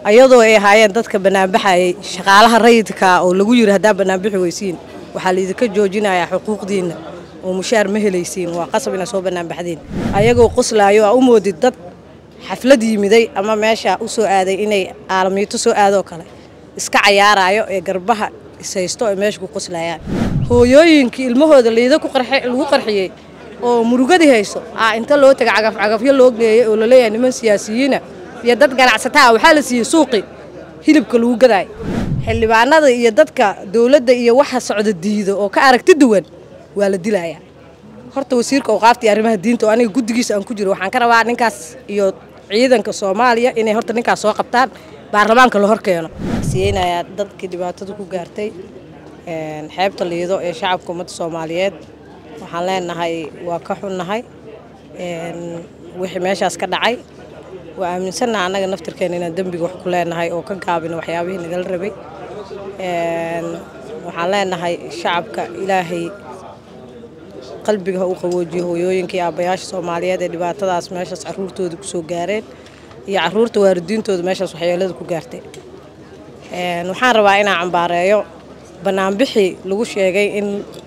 ayadoo ay ahaayeen dadka banaanbaxayay shaqaalaha rayidka oo lagu yiri haddaa banaanbixi weysiin waxaa laydinka joojinayaa xuquuqdiinna oo mushaar ma helaysiin waa qasab inaa soo banaanbaxdiin ayagoo qoslaayo aa u moodid dad xaflad yimiday ama meesha u soo aaday inay aalamiito soo aadoo kale iska cayaaraayo ee garbaha ishaysto ay meesha ku qoslayaan hooyooyinkii ilmahooda liida lagu qarxiyey oo murugadii hayso aa inta loo taga cagafcagafyo loo geeyay oo laleeyahay niman siyaasiyiina iyo dad ganacsataa waxaa la siiyey suuqi hilibka lagu gadaay xildhibaanada iyo dadka dowladda iyo waxa socda diido oo ka aragti duwan waa la dilayaa horta wasiirka awqaafta iyo arrimaha diinta oo aniga guddigiisa aan ku jiro waxaan ka rabaa ninkaas iyo ciidanka soomaaliya inay horta ninkaas soo qabtaan baarlamaanka la hor keeno siyeynayaa dadkii dhibaatada ku gaartay xeebta liido ee shacabka ummadda soomaaliyeed waxaan leenahay waa ka xunnahay wixii meeshaas ka dhacay waa aaminsannaha annaga naftirkeena inaan dembiga wax ku leenahay oo ka gaabino waxyaabihii nagala rabay waxaan leenahay shacabka ilaahay qalbiga ha u qaboojiyo hooyooyinka iyo aabbayaasha soomaaliyeed ee dhibaatadaas meeshaas caruurtooda kusoo gaareen iyo caruurta waalidiintooda meeshaas waxyeelada ku gaartay waxaan rabaa inaan cambaareeyo banaanbixii lagu sheegay in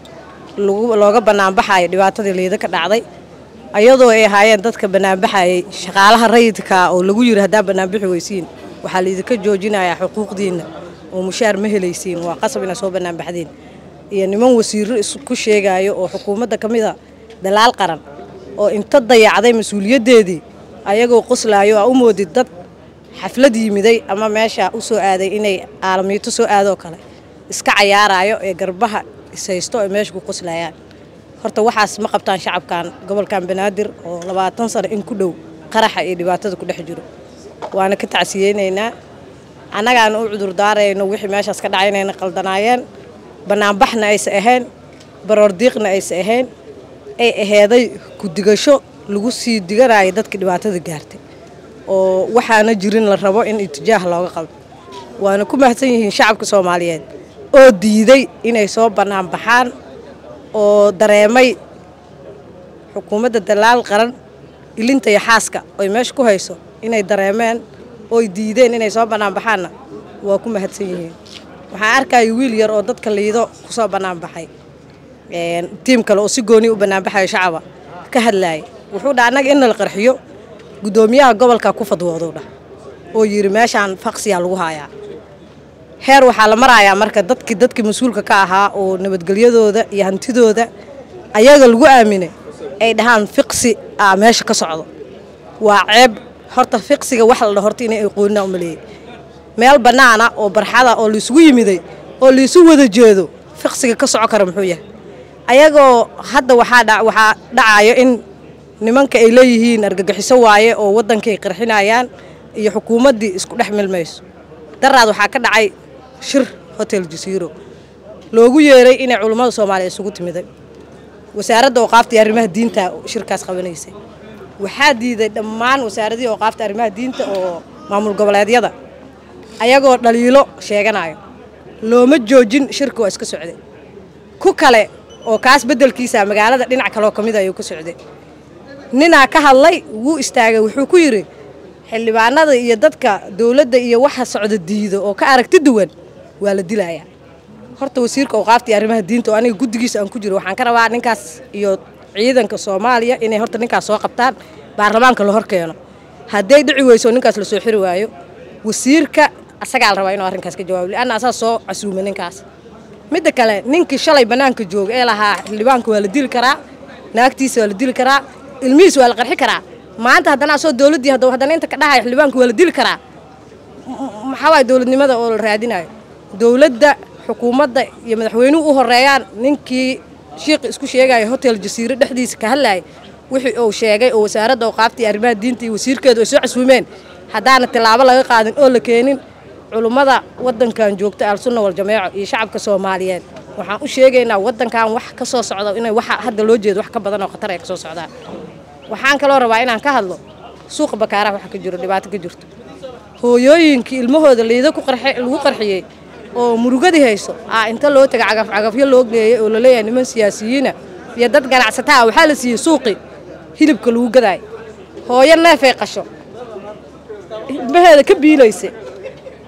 looga banaanbaxayo dhibaatadii liida ka dhacday ayadoo ay ahaayeen dadka banaanbaxayay shaqaalaha rayidka oo lagu yiri haddaa banaanbixi weysiin waxaa laydinka joojinayaa xuquuqdiinna oo mushaar ma helaysiin waa qasab inaa soo banaanbaxdiin iyo niman wasiiro isku sheegayo oo xukuumadda ka mid a dalaal qaran oo inta dayacday mas-uuliyaddeedii ayagoo qoslaayo aa u moodid dad xaflad yimiday ama meesha u soo aaday inay aalamiito soo aadoo kale iska cayaaraayo ee garbaha ishaysto ay meesha ku qoslayaan horta waxaas ma qabtaan shacabkan gobolkan banaadir oo labaatan sano in ku dhow qaraxa iyo dhibaatada ku dhex jiro waana ka tacsiyeynaynaa annagaana u cudurdaarayno wixii meeshaas ka dhacay inayna qaldanaayeen banaanbaxna aysa ahayn baroordiiqna aysa ahayn ay aheeday ku-digasho lagu sii diganayo dadkii dhibaatada gaartay oo waxaana jirin la rabo in itijaah looga qaldo waana ku mahadsan yihiin shacabka soomaaliyeed oo diiday inay soo bannaan baxaan oo dareemay xukuumadda dalaal qaran ilinta iyo xaaska oy meesha ku hayso inay dareemeen ooy diideen inay soo bannaan baxaanna waa ku mahadsan yihiin waxaan arkaya wiil yar oo dadka liido ku soo bannaan baxay tiim kale oo si gooni u banaanbaxayo shacaba ka hadlaaya wuxuu dha annaga in nala qarxiyo guddoomiyaha gobolka ku fadwooduu dhah oo yidhi meeshaan faqsiyaa lagu haayaa heer waxaa la marayaa marka dadkii dadkii mas-uulka ka ahaa oo nabadgelyadooda iyo hantidooda ayaga lagu aaminay ay dhahaan fiqsi aa meesha ka socdo waa ceeb horta fiqsiga wax la dha horta inay aqoonina umaleeyay meel bannaana oo barxada oo laisugu yimiday oo laisu wada jeedo fiqsiga ka soco kara muxuu yahay ayagoo hadda waxaa waxaa dhacayo in nimanka ay leeyihiin argagixiso waaye oo waddankay qarxinayaan iyo xukuumaddii isku dhex milmayso daraad waxaa ka dhacay shir hotel jasiiro loogu yeeray inay culummada soomaaliya isugu timiday wasaaradda awqaafta iyo arrimaha diinta shirkaas qabanaysay waxaa diiday dhammaan wasaaradihii awqaafta arrimaha diinta oo maamul goboleedyada ayagoo dhaliilo sheeganayo looma joojin shirka waa iska socday ku kale oo kaas beddelkiisa magaalada dhinac kaleoo ka mid ayuu ka socday ninaa ka hadlay wuu istaagay wuxuu ku yidhi xildhibaanada iyo dadka dowladda iyo waxa socda diido oo ka aragti duwan waa la dilayaa horta wasiirka awqaafta iyo arrimaha diinta oo aniga guddigiisa aan ku jiro waxaan ka rabaa ninkaas iyo ciidanka soomaaliya inay horta ninkaas soo qabtaan baarlamaanka la hor keeno hadday dhici weyso ninkaas lasoo xiri waayo wasiirka asagaa la rabaa inuu arrinkaas ka jawaabo lianna asaa soo casuumay ninkaas midda kale ninkii shalay bannaanka jooga ee lahaa xildhibaanka waa la dili karaa naagtiisa waa la dili karaa ilmihiis waa la qarxi karaa maanta haddana asoo dowladdii hadda haddana inta ka dhahaya xildhibaanka waa la dili karaa maxaa waaya dowladnimada oo la raadinayo dowladda xukuumadda iyo madaxweynuhu u horeeyaan ninkii shiiqi isku sheegaya hotel jasiiro dhexdiisa ka hadlayay wixii uu sheegay oo wasaaradda awqaafta iyo arrimaha diinta iyo wasiirkeedu ay soo casuumeen haddaana tilaabo laga qaadin oo la keenin culummada waddankan joogta al-sunna wal-jameeco iyo shacabka soomaaliyeed waxaan u sheegaynaa waddankan wax ka soo socda inay waxa hadda loo jeedo wax ka badan oo khatar ay ka soo socdaan waxaan kaloo rabaa inaan ka hadlo suuqa bakaaraha waxa ka jiro dhibaato ka jirto hooyooyinkii ilmahooda liida lagu qarxiyey oo murugadii hayso aa inta loo taga cagafcagafyo loo geeyay oo laleeyahay niman siyaasiyiina iyo dad ganacsataa waxaa la siiyey suuqi hilibka lagu gadaay hooyo neefay qasho ilmaheeda ka biilaysa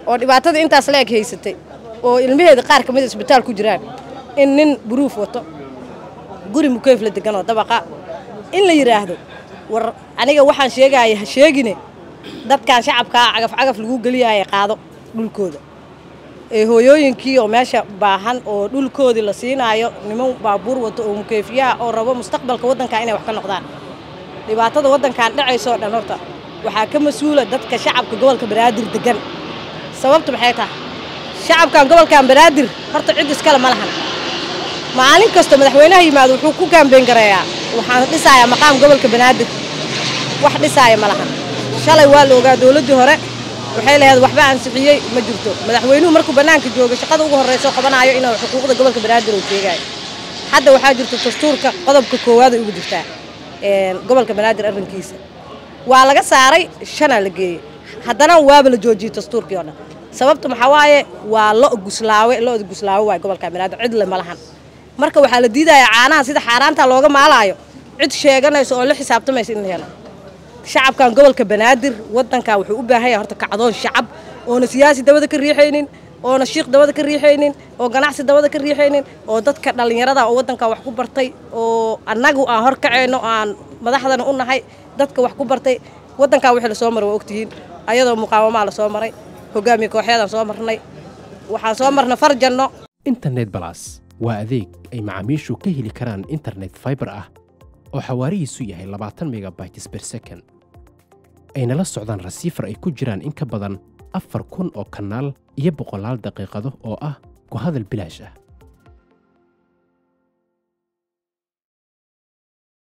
oo dhibaatadii intaas la eg haysatay oo ilmaheeda qaar ka mid a isbitaal ku jiraan in nin buruuf wato guri mukeyf la degan oo dabaqa in la yidhaahdo war aniga waxaan sheegaya ha sheegine dadkan shacabkaa cagaf cagaf lagu geliyaya qaado dhulkooda ee hooyooyinkii oo meesha baahan oo dhulkoodii la siinaayo niman baabuur wato oo mukeyfiyaha oo rabo mustaqbalka waddankaa inay wax ka noqdaan dhibaatada waddankan dhacayso oo dhan horta waxaa ka mas-uula dadka shacabka gobolka banaadir degan sababtu maxay tahay shacabkan gobolkan banaadir horta cid iskale ma lahan maalin kasta madaxweynaha yimaado wuxuu ku kaambeyn gareeyaa waxaan dhisayaa maqaam gobolka banaadir wax dhisaaya ma lahan shalay waa la ogaa dowladdii hore waxay lahayd waxba ansixiyey ma jirto madaxweynuhu markuu bannaanka jooga shaqada ugu horreyso qabanaayo inuu xuquuqda gobolka banaadir uu sheegayo hadda waxaa jirta dastuurka qodobka koowaad ay ugu jirtaa gobolka banaadir arrinkiisa waa laga saaray shanaa la geeyey haddana waaba la joojiyey dastuurkii oo dhan sababta maxaa waaye waa lo guslaawe lo-da guslaawe waay gobolka banaadir cidle ma lahan marka waxaa la diidayaa caanaha sida xaaraanta looga maalaayo cid sheeganayso oo la xisaabtamaysa in la helo shacabkan gobolka banaadir waddankan wuxuu u baahan yahay horta kacdoon shacab oona siyaasi dabada ka riixaynin oona shiikh dabada ka riixaynin oo ganacsi dabada ka riixaynin oo dadka dhallinyarada oo waddankan wax ku bartay oo annagu aan hor kacayno aan madaxdana u nahay dadka wax ku bartay waddankan wixii lasoo maray waa ogtihiin ayadoo muqaawamaha lasoo maray hogaamiye kooxyadaan soo marnay waxaan soo marnay farjanno internet balas waa adeeg ay macaamiishu ka heli karaan internet fiber ah oo xawaarihiisu yahay labaatan megabytes per second ayna la socdaan rasiifar ay ku jiraan in ka badan afar kun oo kanaal iyo boqolaal daqiiqado oo ah ku hadal bilaash ah